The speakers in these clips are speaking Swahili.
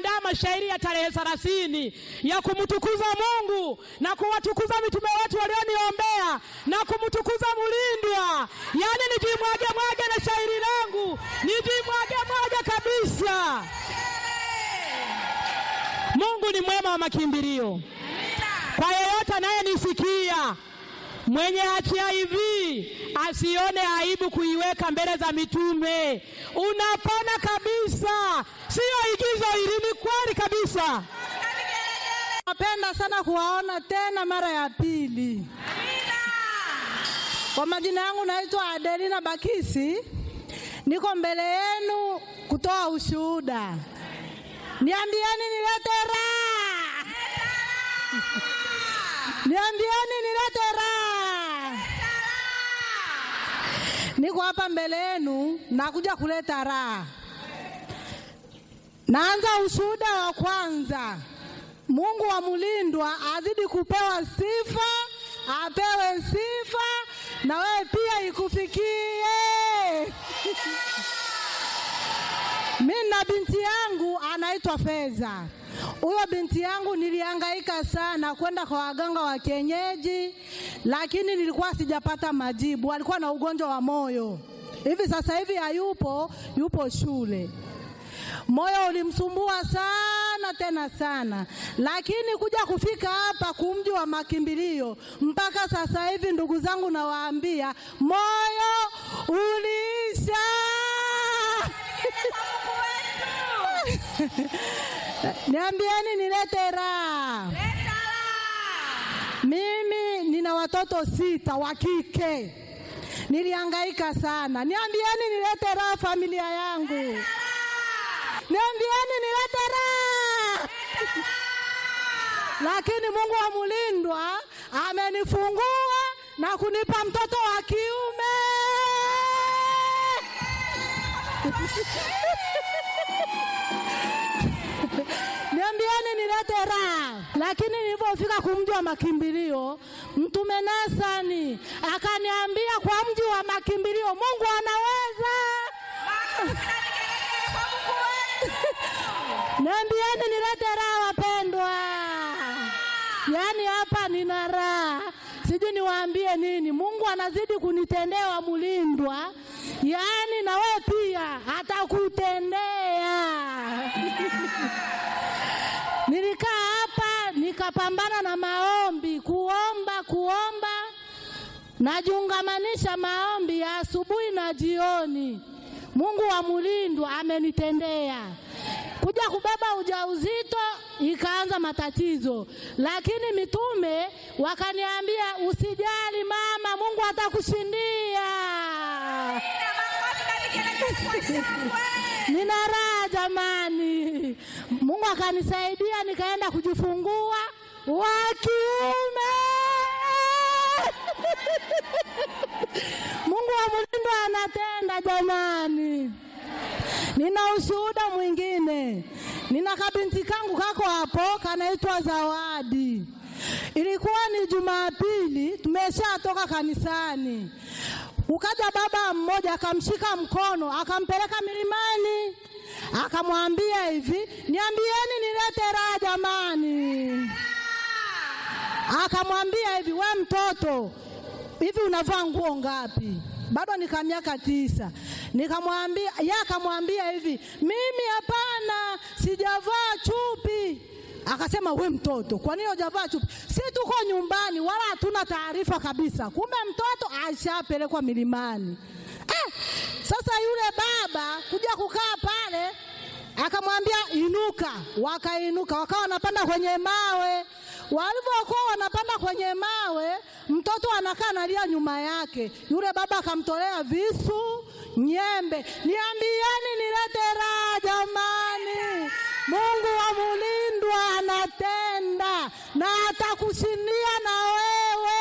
nimeandaa mashairi ya tarehe thelathini ya kumtukuza Mungu na kuwatukuza mitume wetu walioniombea na kumtukuza Mulindwa, yaani nijimwage mwage na shairi langu nijimwage mwage kabisa. Mungu ni mwema wa makimbilio kwa yeyote anayenisikia mwenye HIV asione aibu kuiweka mbele za mitume. Unapona kabisa, siyo igizo hili, ni kweli kabisa. Napenda sana kuwaona tena mara ya pili. Kwa majina yangu naitwa Adelina Bakisi, niko mbele yenu kutoa ushuhuda. Niambieni nilete raha, niambieni nilete raha. Niko hapa mbele yenu, nakuja kuleta raha. Naanza ushuhuda wa kwanza. Mungu wa Mulindwa azidi kupewa sifa, apewe sifa na wewe pia ikufikie. Mimi na binti yangu anaitwa Feza. Huyo binti yangu nilihangaika sana kwenda kwa waganga wa kienyeji, lakini nilikuwa sijapata majibu. Alikuwa na ugonjwa wa moyo, hivi sasa hivi hayupo, yupo shule. Moyo ulimsumbua sana tena sana, lakini kuja kufika hapa kumji wa makimbilio mpaka sasa hivi, ndugu zangu, nawaambia moyo uliisha. Niambieni nilete raha. Mimi nina watoto sita wa kike, nilihangaika sana. Niambieni nilete raha familia yangu. Niambieni nilete raha. Lakini Mungu wa Mulindwa amenifungua na kunipa mtoto wa kiume. Niambieni nilete raha. Lakini nilipofika kumji wa makimbilio, Mtume Nasani akaniambia kwa mji wa makimbilio Mungu anaweza. Niambieni nilete raha wapendwa. Yaani hapa nina raha, sijui niwaambie nini. Mungu anazidi kunitendea Mulindwa, yaani na wewe pia atakutendea. Nilikaa hapa nikapambana na maombi, kuomba kuomba, najiungamanisha maombi ya asubuhi na jioni. Mungu wa Mulindwa amenitendea kuja kubeba ujauzito ikaanza matatizo, lakini mitume wakaniambia usijali mama, Mungu atakushindia. Nina raha jamani, Mungu akanisaidia nikaenda kujifungua wa kiume. Mungu wa Mulindwa anatenda jamani. Nina ushuhuda mwingine. Nina kabinti kangu kako hapo kanaitwa Zawadi. Ilikuwa ni Jumapili, tumeshatoka kanisani, ukaja baba mmoja akamshika mkono akampeleka milimani, akamwambia hivi, niambieni nilete raha jamani. Akamwambia hivi, we mtoto, hivi unavaa nguo ngapi? Bado nika miaka tisa. Nikamwambia, yeye akamwambia hivi, mimi hapana, sijavaa chupi. Akasema we mtoto, kwa nini hujavaa chupi? Si tuko nyumbani, wala hatuna taarifa kabisa. Kumbe mtoto ashapelekwa milimani. Eh, sasa yule baba kuja kukaa pale akamwambia inuka, wakainuka, wakawa wanapanda kwenye mawe. Walivyokuwa wanapanda kwenye mawe, mtoto anakaa analia nyuma yake. Yule baba akamtolea visu, nyembe. Niambieni nilete raha jamani, Mungu wa Mulindwa anatenda na atakushindia na wewe.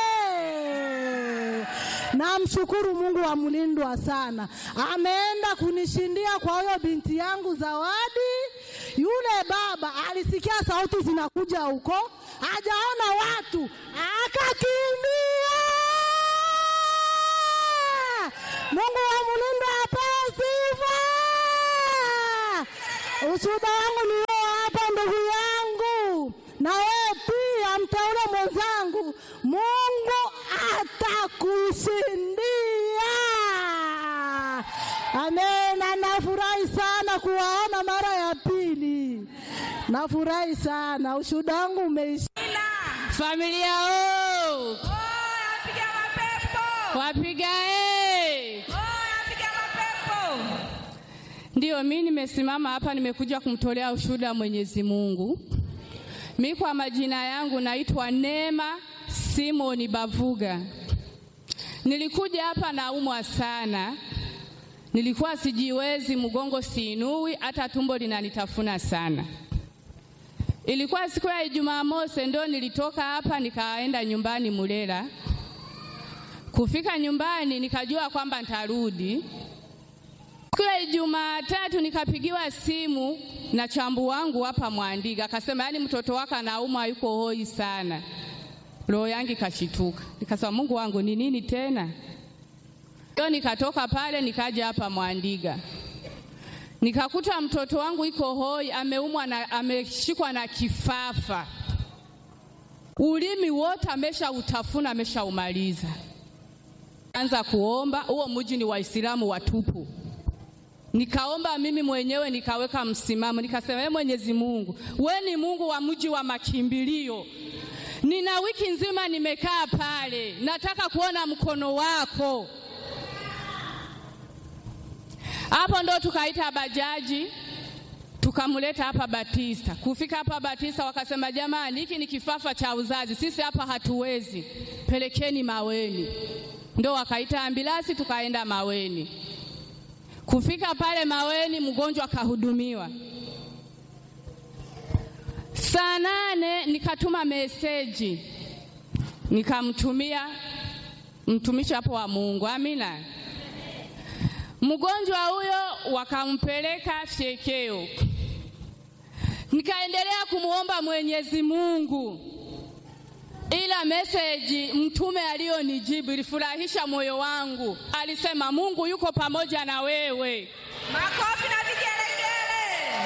Namshukuru Mungu wa Mulindwa sana, ameenda kunishindia kwa huyo binti yangu Zawadi. Yule baba alisikia sauti zinakuja huko, hajaona watu, akakimbia. Mungu wa Mulindwa apewe sifa. Ushuhuda wangu ni na wewe pia mteule mwenzangu, Mungu atakushindia. Amena. Nafurahi sana kuwaona mara ya pili, nafurahi sana. Ushuhuda wangu umeisha. Familia o wapiga e. Ndiyo, mi nimesimama hapa, nimekuja kumtolea ushuhuda Mwenyezi Mungu. Mi kwa majina yangu naitwa Neema Simoni Bavuga. Nilikuja hapa naumwa sana, nilikuwa sijiwezi, mgongo siinui, hata tumbo linanitafuna sana. Ilikuwa siku ya Ijumaa mosi, ndo nilitoka hapa nikaenda nyumbani Mulela. Kufika nyumbani nikajua kwamba nitarudi. Siku ya Ijumaa tatu nikapigiwa simu na chambu wangu hapa Mwandiga, akasema yaani mtoto wako anaumwa, yuko hoi sana. Roho yangu ikashituka, nikasema Mungu wangu ni nini tena? Ndio nikatoka pale nikaja hapa Mwandiga, nikakuta mtoto wangu iko hoi, ameumwa na ameshikwa na kifafa, ulimi wote ameshautafuna, ameshaumaliza. Anza kuomba, huo mji ni Waislamu watupu. Nikaomba mimi mwenyewe nikaweka msimamo, nikasema ee Mwenyezi Mungu, we ni Mungu wa mji wa makimbilio. Nina wiki nzima nimekaa pale, nataka kuona mkono wako. Hapo ndo tukaita bajaji tukamleta hapa Batista. Kufika hapa Batista wakasema, jamani, hiki ni kifafa cha uzazi, sisi hapa hatuwezi, pelekeni Maweni. Ndo wakaita ambilasi tukaenda Maweni. Kufika pale Maweni, mgonjwa akahudumiwa. Saa nane nikatuma meseji nikamtumia mtumishi hapo wa Mungu, amina. Mgonjwa huyo wakampeleka fyekeo, nikaendelea kumwomba Mwenyezi Mungu, ila meseji mtume aliyonijibu ilifurahisha moyo wangu. Alisema Mungu yuko pamoja na wewe. Makofi na vigelegele.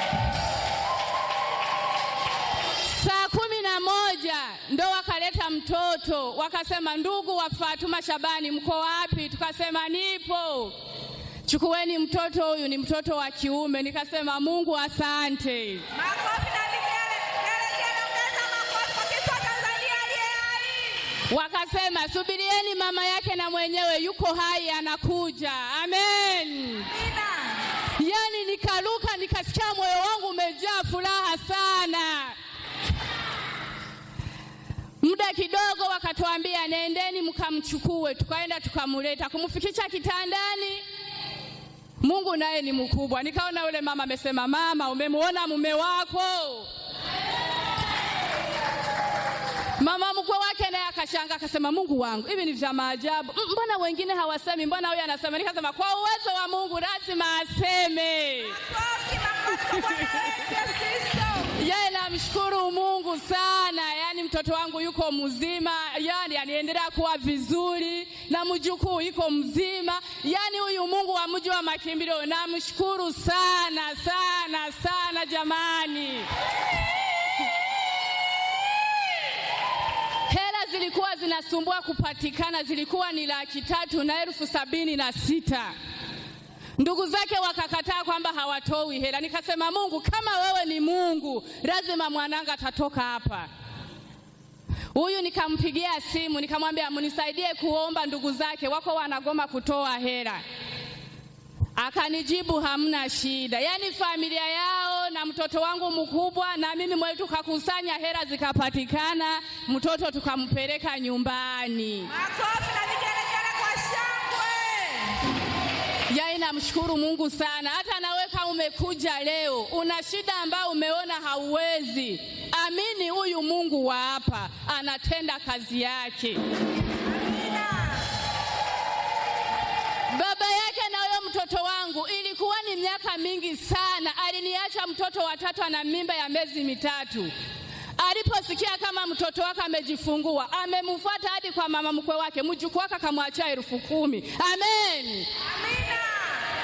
Saa kumi na moja ndo wakaleta mtoto, wakasema ndugu wa Fatuma Shabani, mko wapi? Tukasema nipo. Chukueni mtoto huyu, ni mtoto wa kiume. Nikasema Mungu asante. Makofi na vigelegele. Ongeza makofi kwa Kristo wa Tanzania aliye hai. Wakasema subirieni, mama yake na mwenyewe yuko hai, anakuja. Amen. Amina. Yani nikaruka, nikasikia moyo wangu umejaa furaha sana. Muda kidogo wakatuambia nendeni mkamchukue, tukaenda tukamleta, kumfikisha kitandani. Mungu naye ni mkubwa. Nikaona yule mama amesema, mama, umemwona mume wako? Mama mkwe wake naye akashanga akasema, Mungu wangu, hivi ni vya maajabu. M- Mbona wengine hawasemi, mbona huyu anasema? Nikasema kwa uwezo wa Mungu lazima aseme. Makofi, makofi kwa Bwana wetu Yesu Kristo. Yeye namshukuru Mungu sana, yaani mtoto wangu yuko mzima, yaani aniendelea kuwa vizuri, na mjukuu yuko mzima, yaani huyu Mungu wa mji wa makimbilio namshukuru sana sana sana jamani. Hela zilikuwa zinasumbua kupatikana, zilikuwa ni laki tatu na elfu sabini na sita. Ndugu zake wakakataa kwamba hawatoi hela. Nikasema, Mungu, kama wewe ni Mungu, lazima mwananga atatoka hapa. Huyu nikampigia simu nikamwambia, mnisaidie kuomba, ndugu zake wako wanagoma kutoa hela. Akanijibu hamna shida. Yaani familia yao na mtoto wangu mkubwa na mimi mwenyewe tukakusanya hela zikapatikana, mtoto tukampeleka nyumbani. Makofi na vigelegele kwa shangwe. Yaani namshukuru Mungu sana. Hata nawe kama umekuja leo una shida ambayo umeona hauwezi, amini huyu Mungu wa hapa anatenda kazi yake. Amina. Baba yake na huyo mtoto wangu ilikuwa ni miaka mingi sana, aliniacha mtoto watatu ana mimba ya miezi mitatu. Aliposikia kama mtoto wake amejifungua, amemfuata hadi kwa mama mkwe wake, mjukuu wake akamwachia elfu kumi. Amen. Amina.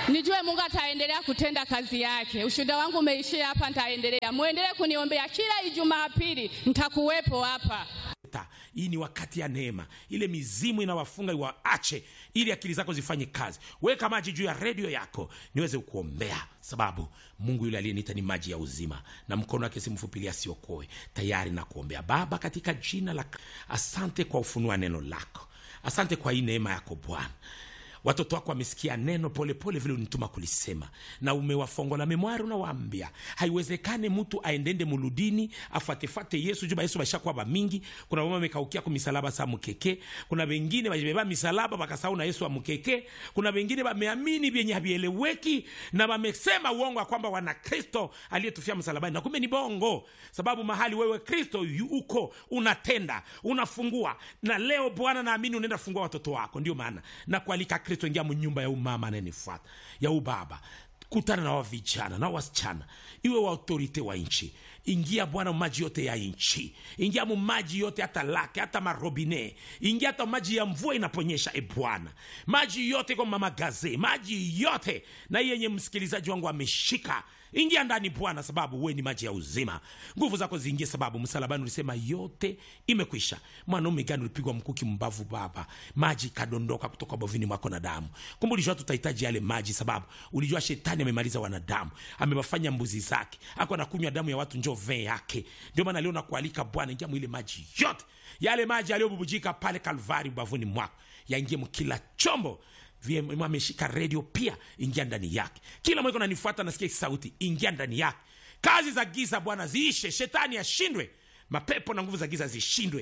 nijue Mungu ataendelea kutenda kazi yake. Ushuhuda wangu umeishia hapa, nitaendelea. Muendelee kuniombea kila Ijumaa pili, nitakuwepo hapa. Ta, hii ni wakati ya neema. Ile mizimu inawafunga iwaache, ili akili zako zifanye kazi. Weka maji juu ya redio yako niweze kuombea, sababu Mungu yule aliyeniita ni maji ya uzima, na mkono wake si mfupi ili asiokoe. Tayari na kuombea. Baba, katika jina la asante kwa ufunua neno lako, asante kwa hii neema yako Bwana watoto wako wamesikia neno polepole vile unituma kulisema na umewafongola memwari unawaambia haiwezekane mtu aendende muludini afatefate yesu juba yesu bashakuwa bamingi kuna bama mekaukia ku misalaba sa mukeke kuna bengine bajibeba misalaba bakasahau na yesu amukeke kuna bengine bameamini vyenye havieleweki na bamesema uongo ya kwamba wana kristo aliyetufia msalabani na kumbe ni bongo sababu mahali wewe kristo yu- uko unatenda unafungua na leo bwana naamini unaenda fungua watoto wako ndio maana na kualika kristo ingia mnyumba ya umama anayenifuata ya ubaba kutana na wavijana na wasichana iwe wa autorite wa nchi ingia bwana maji yote ya nchi ingia mu maji yote hata lake hata marobine ingia hata maji ya mvua inaponyesha e bwana maji yote kwa mamagaze maji yote na hii yenye msikilizaji wangu ameshika ingia ndani bwana sababu we ni maji ya uzima nguvu zako ziingie sababu msalabani ulisema yote imekwisha mwanaume gani ulipigwa mkuki mbavu baba maji kadondoka kutoka bovini mwako na damu kumbe ulijua tutahitaji yale maji sababu ulijua shetani amemaliza wanadamu amewafanya mbuzi zake ako anakunywa damu ya watu njo vee yake ndio maana leo nakualika bwana ingia mwile maji yote yale maji yaliyobubujika pale kalvari ubavuni mwako yaingie mkila chombo VM ameshika redio pia ingia ndani yake kila mweko nanifuata nasikia hii sauti ingia ndani yake kazi za giza bwana ziishe shetani ashindwe mapepo na nguvu za giza zishindwe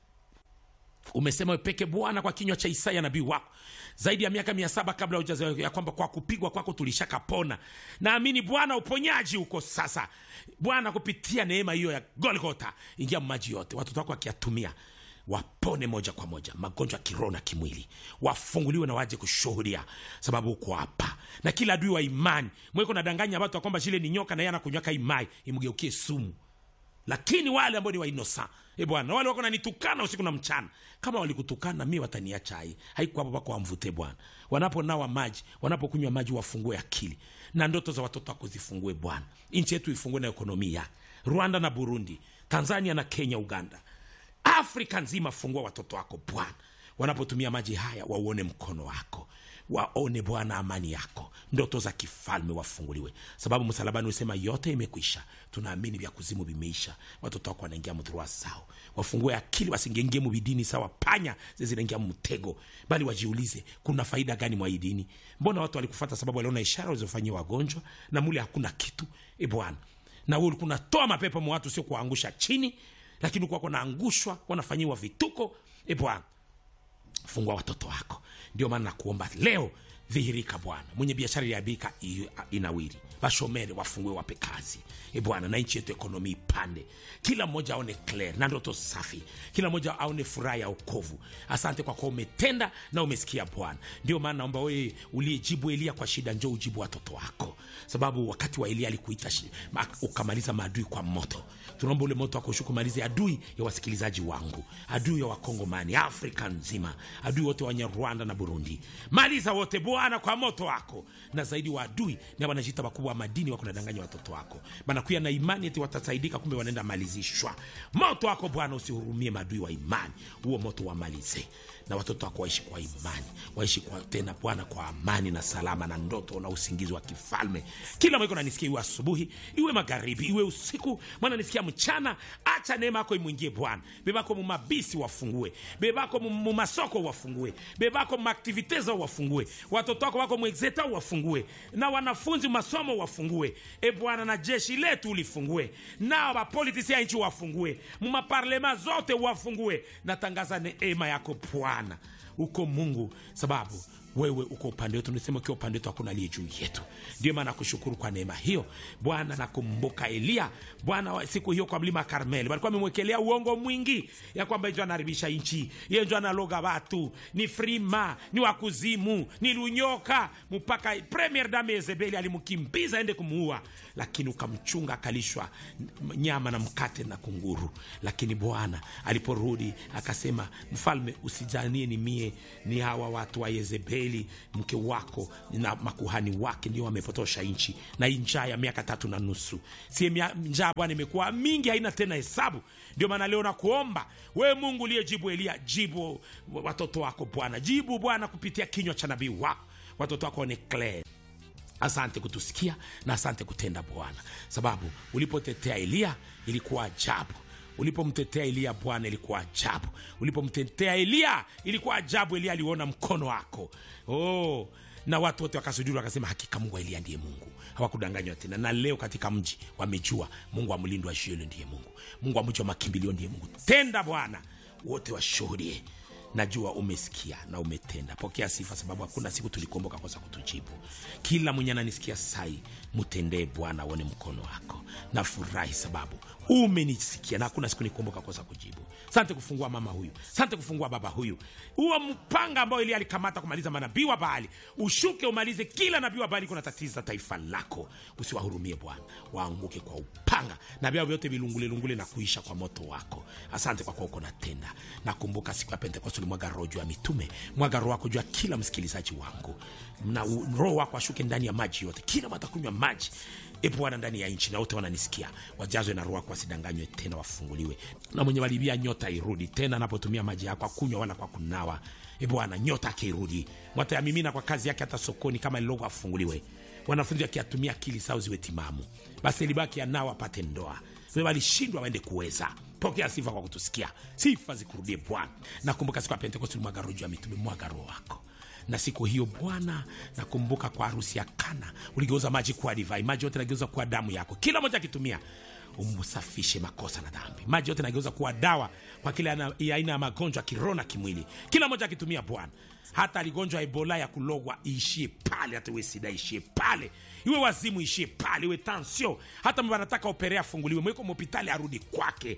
umesema wewe peke bwana kwa kinywa cha isaya nabii wako zaidi ya miaka mia saba kabla hujazaliwa ya kwamba kwa kupigwa kwako tulishakapona naamini bwana uponyaji uko sasa bwana kupitia neema hiyo ya golgota ingia maji yote watoto wako wakiyatumia wapone moja kwa moja magonjwa ya kiroho na kimwili wafunguliwe na waje kushuhudia sababu uko hapa na kila adui wa imani mweko nadanganya watu ya kwamba shile ni nyoka na yeye anakunywaka imai imgeukie sumu lakini wale ambao ni wainosa e bwana wale wako nanitukana usiku na mchana kama walikutukana mi wataniacha hai haiko hapo pako wamvute bwana wanaponawa maji wanapokunywa maji wafungue akili na ndoto za watoto wako zifungue bwana nchi yetu ifungue na ekonomi yake rwanda na burundi tanzania na kenya uganda afrika nzima fungua watoto wako bwana wanapotumia maji haya wauone mkono wako waone bwana amani yako ndoto za kifalme wafunguliwe sababu msalabani usema yote imekwisha tunaamini vya kuzimu vimeisha watoto wako wanaingia mdhurua sao wafungue akili wasingengie mubidini sawa panya zinaingia mtego bali wajiulize kuna faida gani mwa hii dini mbona watu walikufata sababu waliona ishara walizofanyia wagonjwa na mule hakuna kitu e bwana na wewe ulikuwa unatoa mapepo mwa watu sio kuwaangusha chini lakini kwako naangushwa wanafanyiwa vituko e bwana fungua watoto wako ndio maana nakuomba leo dhihirika bwana mwenye biashara iliabika inawiri bashomere wafungue wape kazi e bwana na nchi yetu ekonomi ipande kila mmoja aone clear na ndoto safi kila mmoja aone furaha ya okovu asante kwa kuwa umetenda na umesikia bwana ndio maana naomba wewe uliyejibu elia kwa shida njo ujibu watoto wako sababu wakati wa elia alikuita shi- ma- ukamaliza maadui kwa moto tunaomba ule moto wako kumalize adui ya wasikilizaji wangu adui ya wakongomani afrika nzima adui wote wenye rwanda na burundi maliza wote bwana kwa moto wako na zaidi wa adui na wanajita wakubwa wa madini wako nadanganya watoto wako banakuya na imani eti watasaidika kumbe wanaenda malizishwa moto wako bwana usihurumie maadui wa imani huo moto wamalize na watoto wako waishi kwa imani waishi kwa tena bwana kwa amani na salama na ndoto na usingizi wa kifalme kila mweko nanisikia iwe asubuhi iwe magharibi iwe usiku mwana nisikia mchana acha neema yako imwingie bwana bebako mumabisi wafungue bebako mu- mumasoko wafungue bebako mumaktivite zao wafungue watoto wako wako mwexeta wafungue na wanafunzi masomo wafungue e bwana na jeshi letu ulifungue nao bapolitisi ya nchi wafungue mumaparlema zote wafungue natangaza neema yako bwana uko mungu sababu wewe uko upande wetu nisema ukiwa upande wetu hakuna aliye juu yetu ndio maana nakushukuru kwa neema hiyo bwana nakumbuka eliya bwana wa- siku hiyo kwa mlima karmeli walikuwa amemwekelea uongo mwingi ya kwamba njo anaharibisha nchi ye njo analoga watu ni frima ni wakuzimu ni lunyoka mpaka premier dame yezebeli alimkimbiza ende kumuua lakini ukamchunga akalishwa n- nyama na mkate na kunguru lakini bwana aliporudi akasema mfalme usijanie ni mie ni, ni hawa watu wa Yezebeli mke wako na makuhani wake ndio wamepotosha nchi, na hii njaa ya miaka tatu na nusu, si mia- njaa Bwana imekuwa mingi, haina tena hesabu. Ndio maana leo nakuomba we Mungu uliyejibu Elia, jibu watoto wako Bwana, jibu Bwana kupitia kinywa cha nabii wako, watoto wako waoneklee Asante kutusikia na asante kutenda Bwana, sababu ulipotetea Eliya ilikuwa ajabu. Ulipomtetea Eliya Bwana ilikuwa ajabu. Ulipomtetea Eliya ilikuwa ajabu. Eliya aliona mkono wako oh, na watu wote wakasujuru wakasema, hakika Mungu wa Eliya ndiye Mungu. Hawakudanganywa tena, na leo katika mji wamejua Mungu wa mlindo wa Shielo ndiye Mungu, Mungu wa mji wa makimbilio ndiye Mungu. Tenda Bwana, wote washuhudie najua umesikia na umetenda. Pokea sifa, sababu hakuna siku tulikuomboka kosa kutujibu. Kila mwenye ananisikia sai, mtendee Bwana, aone mkono wako. Nafurahi sababu umenisikia na hakuna siku nikuomboka kosa kujibu. Sante kufungua mama huyu, sante kufungua baba huyu. Huo mpanga ambao Elia alikamata kumaliza manabii wa Baali, ushuke umalize kila nabii wa Baali kuna tatiza taifa lako. Usiwahurumie Bwana, waanguke kwa upanga na vyao vyote vilungulelungule na kuisha kwa moto wako. Asante kwa kuwa uko natenda. Nakumbuka siku ya Pentekoste ulimwaga roho juu ya mitume, mwaga roho wako juu ya kila msikilizaji wangu, na u- roho wako ashuke ndani ya maji yote, kila mtu atakunywa maji e Bwana ndani ya nchi, na wote wananisikia wajazwe na roho wako, wasidanganywe tena, wafunguliwe. Na mwenye walibia nyota irudi tena, anapotumia maji yako akunywa wala kwa kunawa. E Bwana, nyota akirudi, mwatayamimina kwa kazi yake, hata sokoni kama lilogo afunguliwe. Wanafunzi wakiatumia akili zao ziwe timamu, basi libaki anao apate ndoa. Wewe walishindwa waende kuweza. Pokea sifa kwa kutusikia, sifa zikurudie Bwana. Nakumbuka siku ya Pentekoste ulimwaga roho juu ya mitume, mwaga roho wako na siku hiyo Bwana, nakumbuka kwa harusi ya Kana uligeuza maji kuwa divai, maji yote nageuza kuwa damu yako, kila moja akitumia umsafishe makosa na dhambi. Maji yote nageuza kuwa dawa kwa kila ana- ya aina ya magonjwa ya kiroho na kimwili, kila moja akitumia Bwana. Hata aligonjwa Ebola ya kulogwa iishie pale, hata iwe sida ishie pale, iwe wazimu ishie pale, iwe tansio, hata mba anataka operea afunguliwe, mweko mhopitali arudi kwake,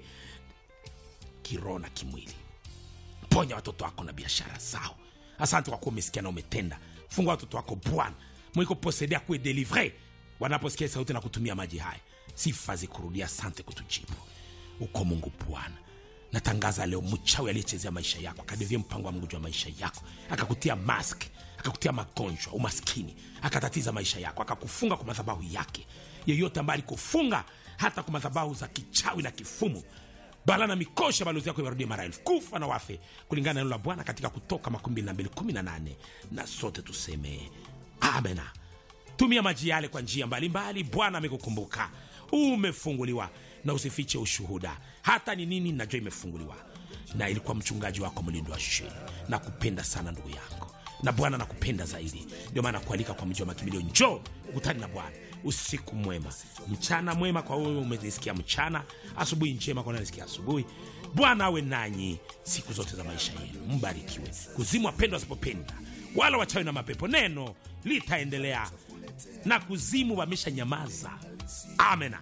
kiroho na kimwili ponya watoto wako na biashara zao. Asante kwa kuwa umesikia na umetenda. Fungua watoto wako Bwana, mwiko posedea kuwe delivre wanaposikia sauti na kutumia maji haya. Sifa zikurudia, asante kutujibu. Uko Mungu Bwana, natangaza leo mchawi aliyechezea maisha yako akadevia mpango wa Mungu juu ya maisha yako, akakutia mask, akakutia magonjwa, umaskini, akatatiza maisha yako, akakufunga kwa madhabahu yake. Yeyote ambaye alikufunga hata kwa madhabahu za kichawi na kifumu bala na mikosha balozi yako iwarudie mara elfu kufa na wafe kulingana na neno la bwana katika kutoka makumi mbili na mbili kumi na nane na sote tuseme amena tumia maji yale kwa njia mbalimbali bwana amekukumbuka umefunguliwa na usifiche ushuhuda hata ni nini najua imefunguliwa na ilikuwa mchungaji wako mlindo wa sheni na kupenda sana ndugu yangu na bwana nakupenda zaidi ndio maana kualika kwa mji wa makimbilio njoo ukutani na bwana usiku mwema mchana mwema kwa wewe umenisikia mchana asubuhi njema kwa nanisikia asubuhi bwana awe nanyi siku zote za maisha yenu mbarikiwe kuzimu wapendwa wasipopenda wala wachawi na mapepo neno litaendelea na kuzimu wamesha nyamaza amena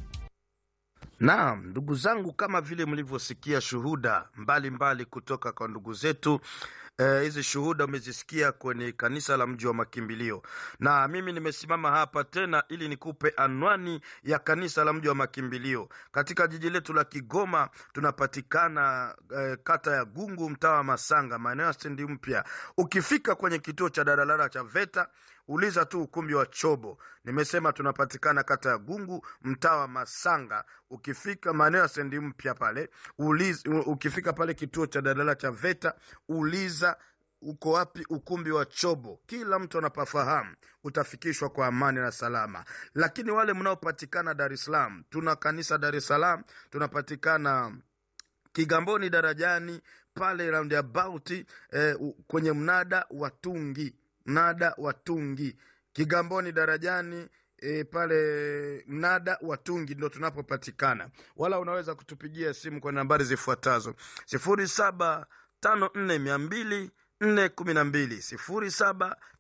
Naam, ndugu zangu, kama vile mlivyosikia shuhuda mbalimbali mbali kutoka kwa ndugu zetu eh, hizi shuhuda umezisikia kwenye kanisa la mji wa makimbilio, na mimi nimesimama hapa tena ili nikupe anwani ya kanisa la mji wa makimbilio katika jiji letu la Kigoma. Tunapatikana eh, kata ya Gungu, mtaa wa Masanga, maeneo ya stendi mpya. Ukifika kwenye kituo cha daladala cha VETA uliza tu ukumbi wa Chobo. Nimesema tunapatikana kata ya Gungu, mtaa wa Masanga. Ukifika maeneo ya stendi mpya pale uliza, ukifika pale kituo cha daladala cha VETA uliza uko wapi ukumbi wa Chobo. Kila mtu anapafahamu, utafikishwa kwa amani na salama. Lakini wale mnaopatikana Dar es Salaam, tuna kanisa Dar es Salaam, tunapatikana Kigamboni darajani pale roundabout eh, u- kwenye mnada wa Tungi, mnada wa Tungi Kigamboni darajani E, pale mnada wa Tungi ndo tunapopatikana, wala unaweza kutupigia simu kwa nambari zifuatazo sifuri saba tano nne mia mbili nne kumi na mbili sifuri saba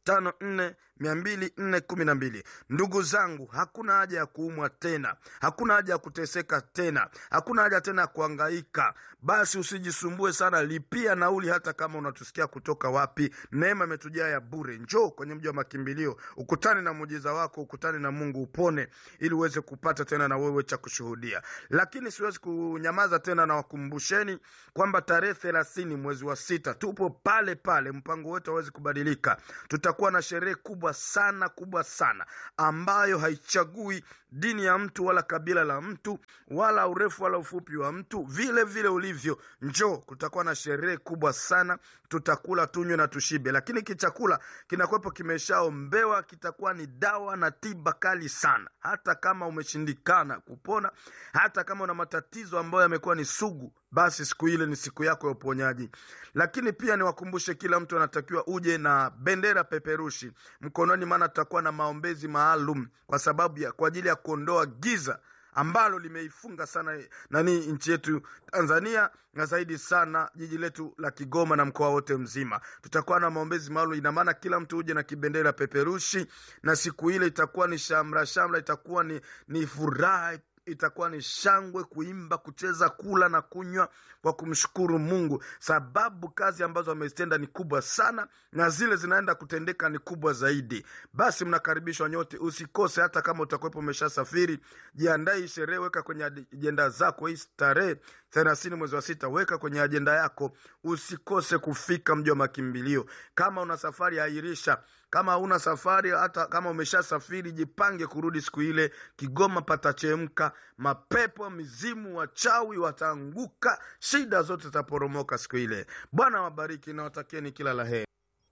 tano nne mia mbili nne kumi na mbili ndugu zangu hakuna haja ya kuumwa tena hakuna haja ya kuteseka tena hakuna haja tena ya kuangaika basi usijisumbue sana lipia nauli hata kama unatusikia kutoka wapi neema imetujaa ya bure njoo kwenye mji wa makimbilio ukutane na muujiza wako ukutane na mungu upone ili uweze kupata tena na wewe cha kushuhudia lakini siwezi kunyamaza tena na wakumbusheni kwamba tarehe thelathini mwezi wa sita tupo pale pale mpango wetu hawezi kubadilika tutakuwa na sherehe kubwa sana kubwa sana ambayo haichagui dini ya mtu wala kabila la mtu wala urefu wala ufupi wa mtu vile vile ulivyo njoo kutakuwa na sherehe kubwa sana tutakula tunywe na tushibe lakini kichakula kinakuwepo kimeshaombewa kitakuwa ni dawa na tiba kali sana hata kama umeshindikana kupona hata kama una matatizo ambayo yamekuwa ni sugu basi siku ile ni siku yako ya uponyaji lakini pia niwakumbushe kila mtu anatakiwa uje na bendera peperushi mkononi maana tutakuwa na maombezi maalum kwa sababu ya kwa ajili ya kuondoa giza ambalo limeifunga sana nani nchi yetu tanzania na zaidi sana jiji letu la kigoma na mkoa wote mzima tutakuwa na maombezi maalum ina maana kila mtu uje na kibendera peperushi na siku ile itakuwa ni shamra shamra itakuwa ni, ni furaha itakuwa ni shangwe kuimba kucheza kula na kunywa kwa kumshukuru mungu sababu kazi ambazo amezitenda ni kubwa sana na zile zinaenda kutendeka ni kubwa zaidi basi mnakaribishwa nyote usikose hata kama utakuwepo umeshasafiri jiandae hii sherehe weka kwenye ajenda zako hii tarehe thelathini mwezi wa sita weka kwenye ajenda yako usikose kufika mji wa makimbilio kama una safari airisha kama hauna safari hata kama umeshasafiri jipange kurudi siku ile kigoma patachemka mapepo mizimu wachawi wataanguka shida zote zitaporomoka siku ile bwana wabariki na watakieni kila la heri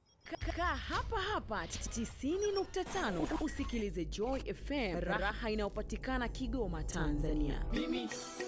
Kaa hapa hapa 90.5 usikilize Joy FM, raha inayopatikana Kigoma, Tanzania.